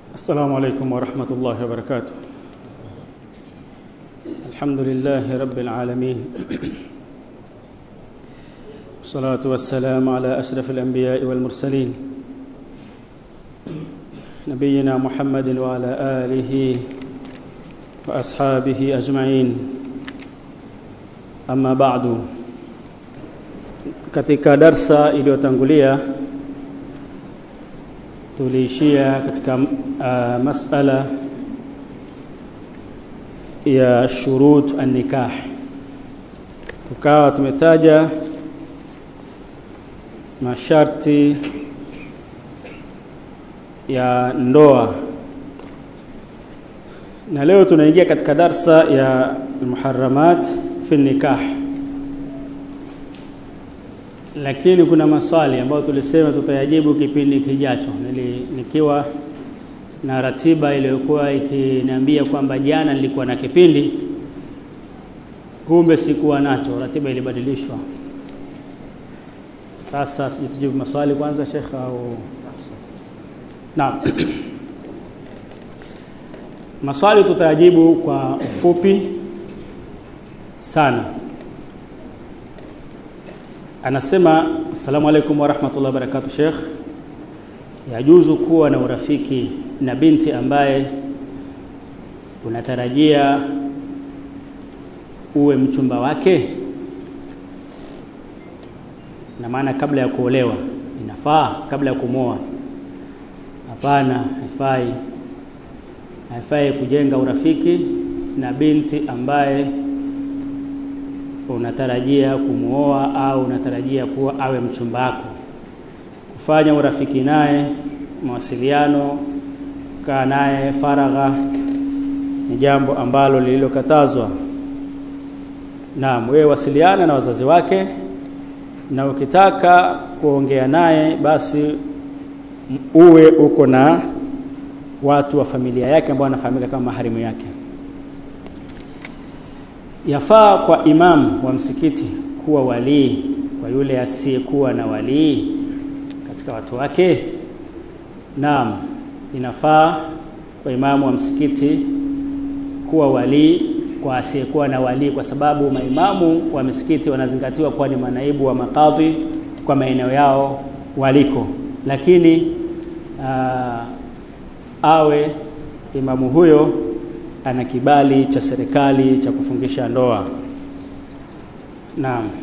السلام عليكم ورحمة الله وبركاته الحمد لله رب العالمين والصلاة والسلام على أشرف الأنبياء والمرسلين نبينا محمد وعلى آله وأصحابه أجمعين أما بعد katika darsa iliyotangulia tuliishia katika uh, masala ya shurut an-nikah tukawa tumetaja masharti ya ndoa na leo tunaingia katika darsa ya muharramat fi nikah lakini kuna maswali ambayo tulisema tutayajibu kipindi kijacho Nili, nikiwa na ratiba iliyokuwa ikiniambia kwamba jana nilikuwa na kipindi kumbe sikuwa nacho ratiba ilibadilishwa sasa sijitujibu maswali kwanza Sheikh au Naam Maswali tutayajibu kwa ufupi sana Anasema Assalamu alaikum wa rahmatullahi wa barakatuh Sheikh Yajuzu kuwa na urafiki na binti ambaye unatarajia uwe mchumba wake na maana kabla ya kuolewa inafaa kabla ya kumoa hapana haifai haifai kujenga urafiki na binti ambaye unatarajia kumuoa au unatarajia kuwa awe mchumba wako kufanya urafiki naye mawasiliano kaa naye faragha ni jambo ambalo lililokatazwa naam wewe wasiliana na wazazi wake na ukitaka kuongea naye basi uwe uko na watu wa familia yake ambao wanafahamika kama maharimu yake yafaa kwa imam wa msikiti kuwa walii kwa yule asiyekuwa na walii katika watu wake naam inafaa kwa imamu wa msikiti kuwa walii kwa asiyekuwa na walii kwa sababu maimamu wa misikiti wanazingatiwa kuwa ni manaibu wa makadhi kwa maeneo yao waliko lakini aa, awe imamu huyo ana kibali cha serikali cha kufungisha ndoa naam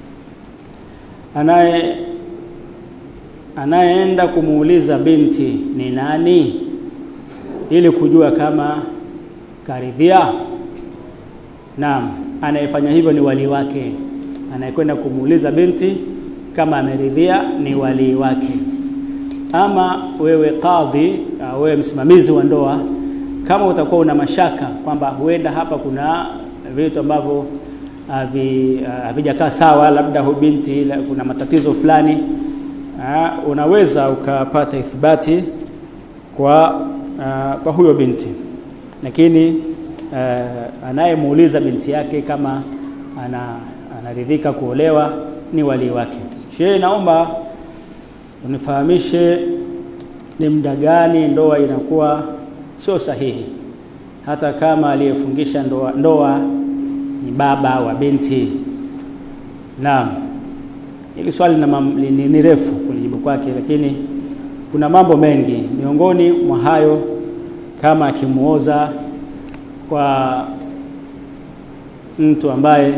anaye anayeenda kumuuliza binti ni nani ili kujua kama karidhia naam anayefanya hivyo ni wali wake anayekwenda kumuuliza binti kama ameridhia ni wali wake ama wewe kadhi wewe msimamizi wa ndoa kama utakuwa una mashaka kwamba huenda hapa kuna vitu ambavyo havijakaa sawa labda hu binti kuna matatizo fulani aa, unaweza ukapata ithibati kwa aa, kwa huyo binti lakini anayemuuliza binti yake kama ana anaridhika kuolewa ni wali wake shehe naomba unifahamishe ni muda gani ndoa inakuwa sio sahihi hata kama aliyefungisha ndoa, ndoa ni baba wa binti naam hili swali ni, ni, ni refu kulijibu kwake lakini kuna mambo mengi miongoni mwa hayo kama akimuoza kwa mtu ambaye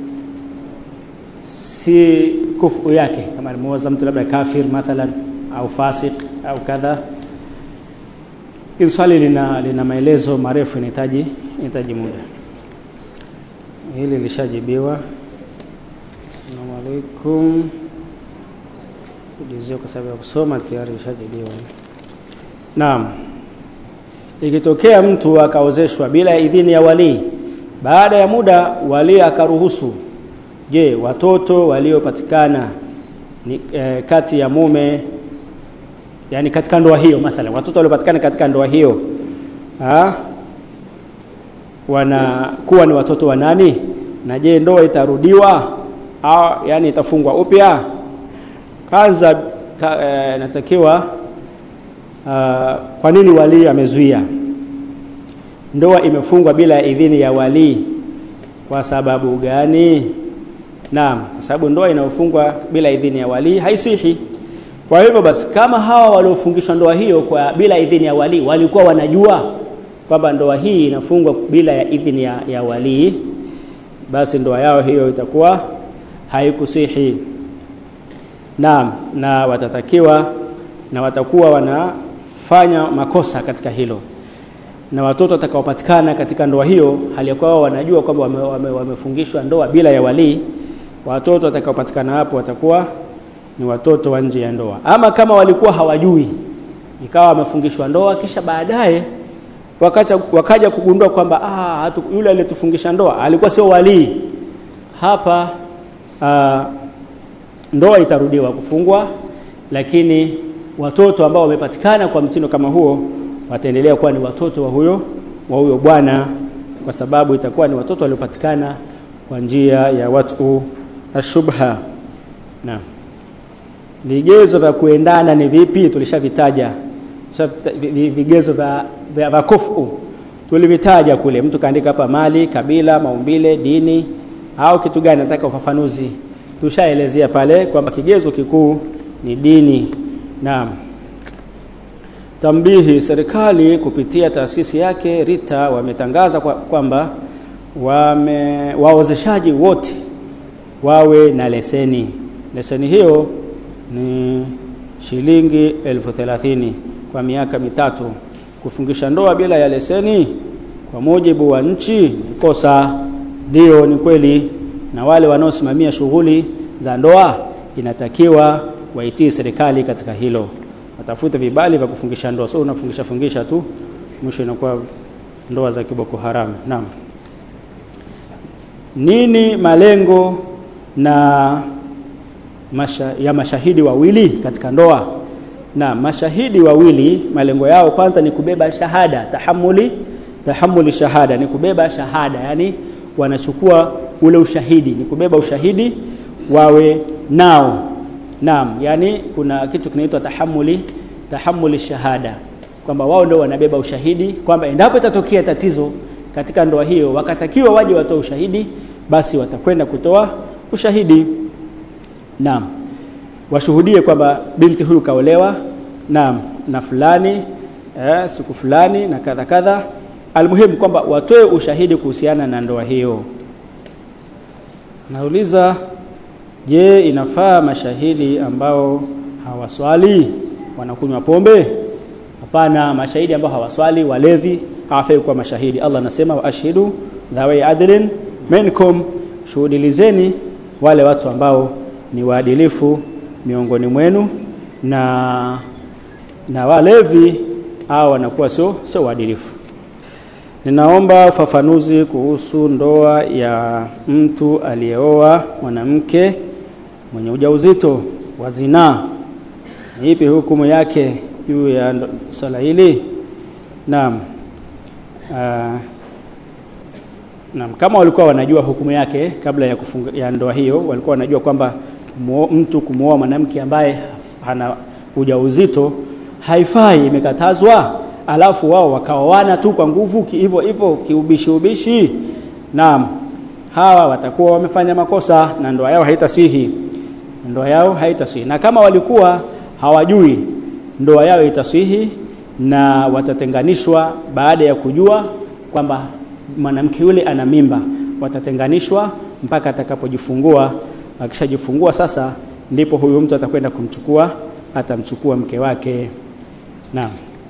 si kufu yake kama alimuoza mtu labda kafir mathalan au fasik au kadha hili swali lina, lina maelezo marefu inahitaji inahitaji muda hili lishajibiwa Assalamu alaikum kujizio kwa sababu ya kusoma tayari lishajibiwa Naam ikitokea mtu akaozeshwa bila idhini ya walii baada ya muda walii akaruhusu je watoto waliopatikana ni e, kati ya mume yani katika ndoa hiyo mathalan watoto waliopatikana katika ndoa hiyo ha? wanakuwa ni watoto wa nani na je ndoa itarudiwa au yani itafungwa upya kwanza ka, e, natakiwa uh, kwa nini wali amezuia ndoa imefungwa bila idhini ya wali kwa sababu gani naam kwa sababu ndoa inayofungwa bila idhini ya wali haisihi kwa hivyo basi kama hawa waliofungishwa ndoa hiyo kwa bila idhini ya wali walikuwa wanajua kwamba ndoa hii inafungwa bila ya idhini ya, ya wali basi ndoa yao hiyo itakuwa haikusihi naam na watatakiwa na watakuwa wanafanya makosa katika hilo na watoto watakaopatikana katika ndoa hiyo hali ya kwao wanajua kwamba wame, wame, wamefungishwa ndoa bila ya walii watoto watakaopatikana hapo watakuwa ni watoto wa nje ya ndoa ama kama walikuwa hawajui ikawa wamefungishwa ndoa kisha baadaye wakaja, wakaja kugundua kwamba ah, hatu, yule aliyetufungisha ndoa alikuwa sio walii hapa ah, ndoa itarudiwa kufungwa lakini watoto ambao wamepatikana kwa mtindo kama huo wataendelea kuwa ni watoto wa huyo wa huyo bwana kwa sababu itakuwa ni watoto waliopatikana kwa njia ya watu ashubha na vigezo vya kuendana ni vipi tulishavitaja vigezo vya vya, vya kufu tulivitaja kule mtu kaandika hapa mali kabila maumbile dini au kitu gani nataka ufafanuzi tushaelezea pale kwamba kigezo kikuu ni dini naam tambihi serikali kupitia taasisi yake Rita wametangaza kwamba kwa wame waozeshaji wote wawe na leseni leseni hiyo ni shilingi elfu thelathini kwa miaka mitatu kufungisha ndoa bila ya leseni kwa mujibu wa nchi ni kosa ndio ni kweli na wale wanaosimamia shughuli za ndoa inatakiwa waitii serikali katika hilo watafute vibali vya kufungisha ndoa sio unafungisha fungisha tu mwisho inakuwa ndoa za kiboko haramu naam nini malengo na masha, ya mashahidi wawili katika ndoa na mashahidi wawili malengo yao kwanza ni kubeba shahada tahamuli tahamuli shahada ni kubeba shahada yani wanachukua ule ushahidi ni kubeba ushahidi wawe nao naam yani kuna kitu kinaitwa tahamuli tahamuli shahada kwamba wao ndio wanabeba ushahidi kwamba endapo itatokea tatizo katika ndoa hiyo wakatakiwa waje watoe ushahidi basi watakwenda kutoa ushahidi naam washuhudie kwamba binti huyu kaolewa naam na fulani eh, siku fulani na kadha kadha almuhimu kwamba watoe ushahidi kuhusiana na ndoa hiyo nauliza je inafaa mashahidi ambao hawaswali wanakunywa pombe hapana mashahidi ambao hawaswali walevi hawafai kuwa mashahidi Allah anasema wa ashhidu dhawi adlin minkum shuhudilizeni wale watu ambao ni waadilifu miongoni mwenu na na walevi au wanakuwa sio sio waadilifu Ninaomba ufafanuzi kuhusu ndoa ya mtu aliyeoa mwanamke mwenye ujauzito wa zinaa. Ni ipi hukumu yake juu ya swala hili? Naam. Uh, naam kama walikuwa wanajua hukumu yake kabla ya kufunga ya ndoa hiyo walikuwa wanajua kwamba mtu kumwoa mwanamke ambaye hana ujauzito haifai imekatazwa alafu wao wakaoana tu kwa nguvu hivyo hivyo kiubishi ubishi naam hawa watakuwa wamefanya makosa na ndoa yao haitasihi ndoa yao haitasihi na kama walikuwa hawajui ndoa yao itasihi na watatenganishwa baada ya kujua kwamba mwanamke yule ana mimba watatenganishwa mpaka atakapojifungua akishajifungua sasa ndipo huyu mtu atakwenda kumchukua atamchukua mke wake naam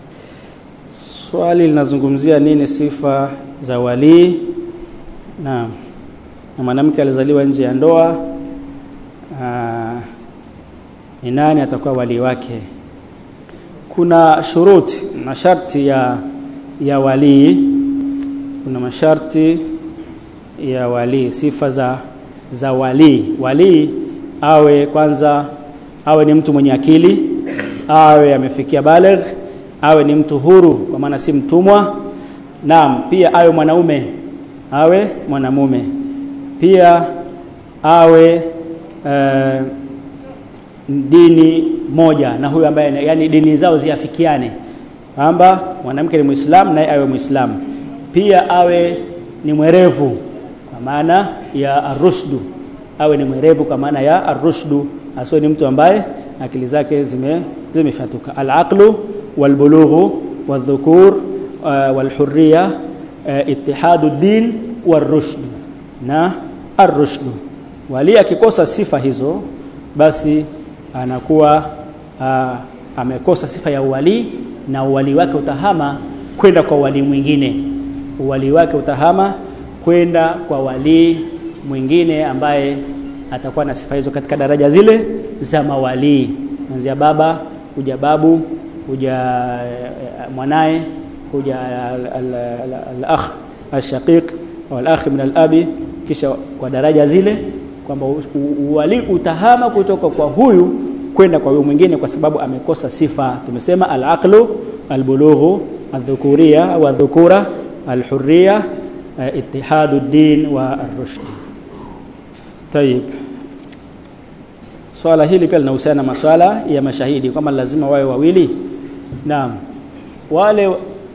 Swali linazungumzia nini sifa za walii na, na mwanamke alizaliwa nje ya ndoa aa, ni nani atakuwa walii wake? Kuna shuruti masharti ya ya walii, kuna masharti ya walii, sifa za za walii. Walii awe kwanza awe ni mtu mwenye akili, awe amefikia baligh awe ni mtu huru kwa maana si mtumwa naam pia awe mwanaume awe mwanamume pia awe uh, dini moja na huyo ambaye yani dini zao ziafikiane kwamba mwanamke ni Muislamu naye awe Muislamu, pia awe ni mwerevu kwa maana ya arushdu, awe ni mwerevu kwa maana ya arushdu, asiwe ni mtu ambaye akili zake zime zimefatuka. Alaqlu walbulughu wadhukur uh, walhurriya uh, ittihadu din warushdu na arushdu. Wali akikosa sifa hizo, basi anakuwa uh, amekosa sifa ya uwali na uwali wake utahama kwenda kwa wali mwingine. Uwali wake utahama kwenda kwa wali mwingine ambaye atakuwa na sifa hizo katika daraja zile za mawalii, kuanzia baba kuja babu kuja mwanaye kuja al-akh al-shaqiq au al-akh min al-abi, kisha kwa daraja zile kwamba uwali utahama kutoka kwa huyu kwenda kwa huyu mwingine, kwa sababu amekosa sifa. Tumesema al-aqlu al-bulughu al-dhukuria au al-dhukura al-hurriya ittihadu din wa ar-rushd. Tayib, swala hili pia linahusiana na maswala ya mashahidi kwamba lazima wawe wawili. Naam, wale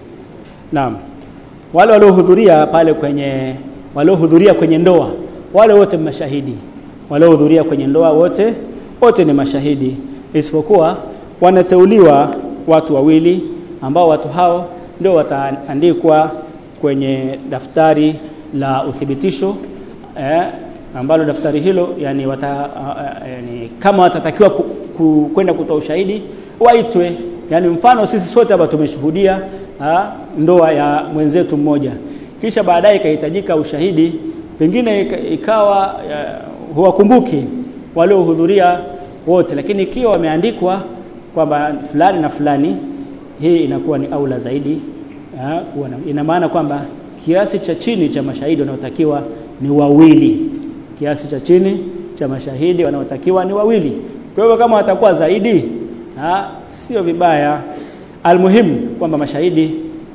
naam, wale waliohudhuria pale kwenye waliohudhuria kwenye ndoa, wale wote mashahidi. Waliohudhuria kwenye ndoa wote wote ni mashahidi, isipokuwa wanateuliwa watu wawili ambao watu hao ndio wataandikwa kwenye daftari la uthibitisho eh, ambalo daftari hilo yani, wata, uh, yani kama watatakiwa kwenda ku, kutoa ushahidi waitwe. Yani mfano sisi sote hapa tumeshuhudia ha, ndoa ya mwenzetu mmoja, kisha baadaye ikahitajika ushahidi, pengine ikawa uh, huwakumbuki waliohudhuria wote, lakini ikiwa wameandikwa kwamba fulani na fulani, hii inakuwa ni aula zaidi. Ha, ina maana kwamba kiasi cha chini cha mashahidi wanaotakiwa ni wawili kiasi cha chini cha mashahidi wanaotakiwa ni wawili. Kwa hivyo kama watakuwa zaidi, ha, sio vibaya. Almuhimu kwamba mashahidi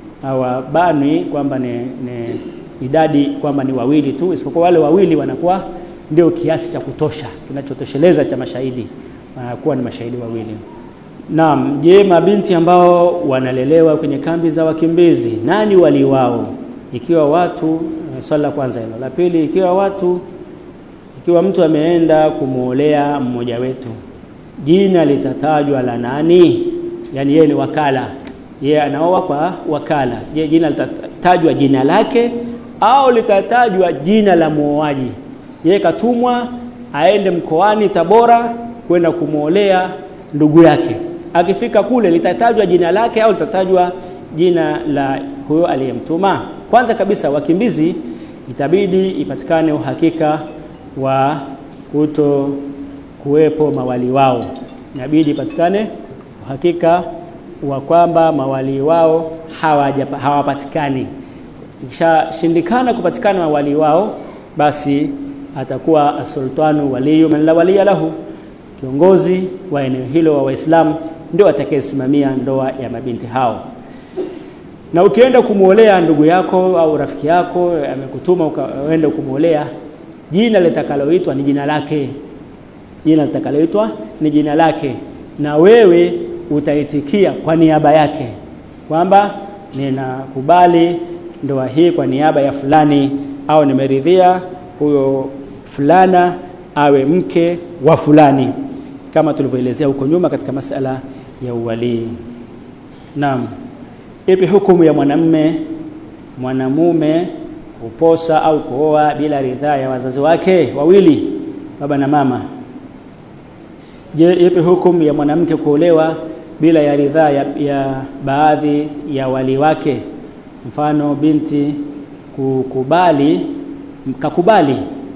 hawabanwi kwamba ni, ni idadi kwamba ni wawili tu, isipokuwa wale wawili wanakuwa ndio kiasi cha kutosha kinachotosheleza cha mashahidi, wanakuwa ni mashahidi wawili. Naam, je, mabinti ambao wanalelewa kwenye kambi za wakimbizi nani wali wao? Ikiwa watu swali la kwanza hilo. La pili, ikiwa watu ikiwa mtu ameenda kumwolea mmoja wetu, jina litatajwa la nani? Yaani yeye ni wakala, yeye anaoa kwa wakala. Je, jina litatajwa jina lake au litatajwa jina la muoaji? Yeye katumwa aende mkoani Tabora kwenda kumwolea ndugu yake. Akifika kule litatajwa jina lake au litatajwa jina la huyo aliyemtuma? Kwanza kabisa, wakimbizi itabidi ipatikane uhakika wa kuto kuwepo mawali wao, inabidi ipatikane uhakika wa kwamba mawali wao hawapatikani. Ikishashindikana kupatikana mawali wao, basi atakuwa asultanu waliyu man la waliya lahu, kiongozi wa eneo hilo wa Waislamu ndio atakayesimamia ndoa ya mabinti hao. Na ukienda kumwolea ndugu yako au rafiki yako amekutuma ukaenda kumwolea, jina litakaloitwa ni jina lake, jina litakaloitwa ni jina lake, na wewe utaitikia kwa niaba yake kwamba ninakubali ndoa hii kwa niaba ya fulani, au nimeridhia huyo fulana awe mke wa fulani, kama tulivyoelezea huko nyuma katika masala ya uwalii. Naam, ipi hukumu ya mwanamme mwanamume kuposa au kuoa bila ridhaa ya wazazi wake wawili, baba na mama? Je, ipi hukumu ya mwanamke kuolewa bila ya ridhaa ya, ya baadhi ya wali wake? Mfano binti kukubali kakubali,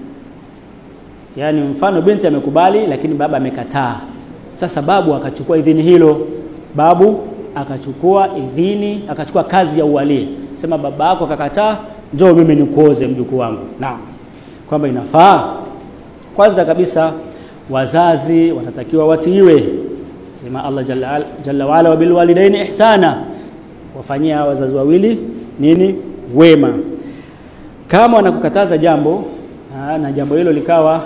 yaani mfano binti amekubali, lakini baba amekataa. Sasa babu akachukua idhini hilo, babu akachukua idhini, akachukua kazi ya uwali, sema baba yako akakataa, njoo mimi nikuoze mjukuu wangu. Naam, kwamba inafaa. Kwanza kabisa wazazi wanatakiwa watiiwe, sema Allah jalla, jalla waala, wa bilwalidaini ihsana, wafanyia wazazi wawili nini wema. Kama wanakukataza jambo aa, na jambo hilo likawa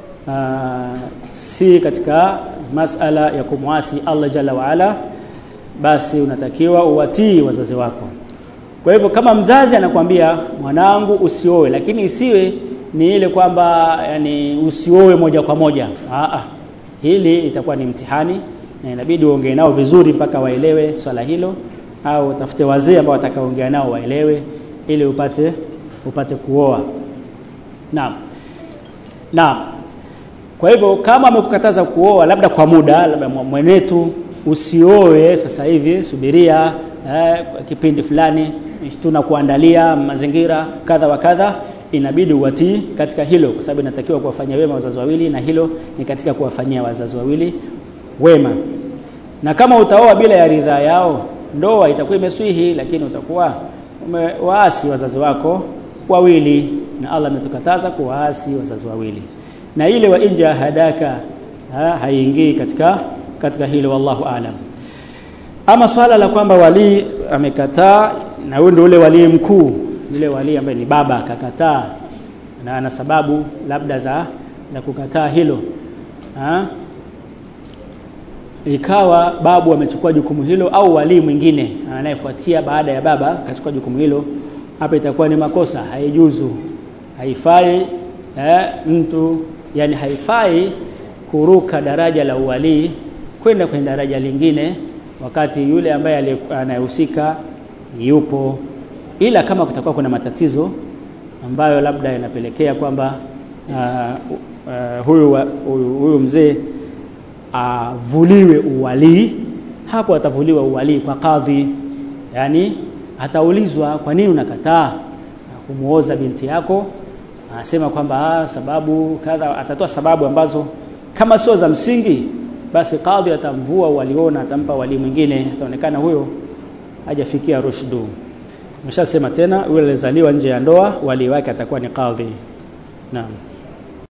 aa, si katika masala ya kumwasi Allah jalla waala, basi unatakiwa uwatii wazazi wako kwa hivyo kama mzazi anakwambia mwanangu usioe lakini isiwe ni ile kwamba yani usioe moja kwa moja Aa, hili itakuwa ni mtihani na inabidi uongee nao vizuri mpaka waelewe swala hilo au utafute wazee ambao watakaoongea nao waelewe ili upate upate kuoa naam naam kwa hivyo kama amekukataza kuoa labda kwa muda labda mwenetu usioe sasa hivi subiria eh, kipindi fulani tunakuandalia mazingira kadha wa kadha inabidi uwatii katika hilo kwa sababu inatakiwa kuwafanyia wema wazazi wawili na hilo ni katika kuwafanyia wazazi wawili wema na kama utaoa bila ya ridhaa yao ndoa itakuwa imeswihi lakini utakuwa umewaasi wazazi wako wawili na Allah ametukataza kuwaasi wazazi wawili na ile wa inja hadaka ha, haiingii katika katika hilo wallahu alam ama swala la kwamba wali amekataa na huyo ndio ule wali mkuu yule wali ambaye ni baba akakataa na ana sababu labda za za kukataa hilo ha? ikawa babu amechukua jukumu hilo au wali mwingine anayefuatia baada ya baba akachukua jukumu hilo hapa itakuwa ni makosa haijuzu haifai eh, mtu yani haifai kuruka daraja la uwalii kwenda kwenye daraja lingine wakati yule ambaye anayehusika yupo ila kama kutakuwa kuna matatizo ambayo labda yanapelekea kwamba uh, uh, huyu, huyu, huyu mzee avuliwe uwalii hapo atavuliwa uwalii kwa kadhi yani ataulizwa kwa nini unakataa kumuoza binti yako anasema kwamba ah, sababu kadha atatoa sababu ambazo kama sio za msingi basi kadhi atamvua waliona atampa wali mwingine ataonekana huyo hajafikia rushdu nimeshasema tena yule alizaliwa nje ya ndoa wali wake atakuwa ni kadhi naam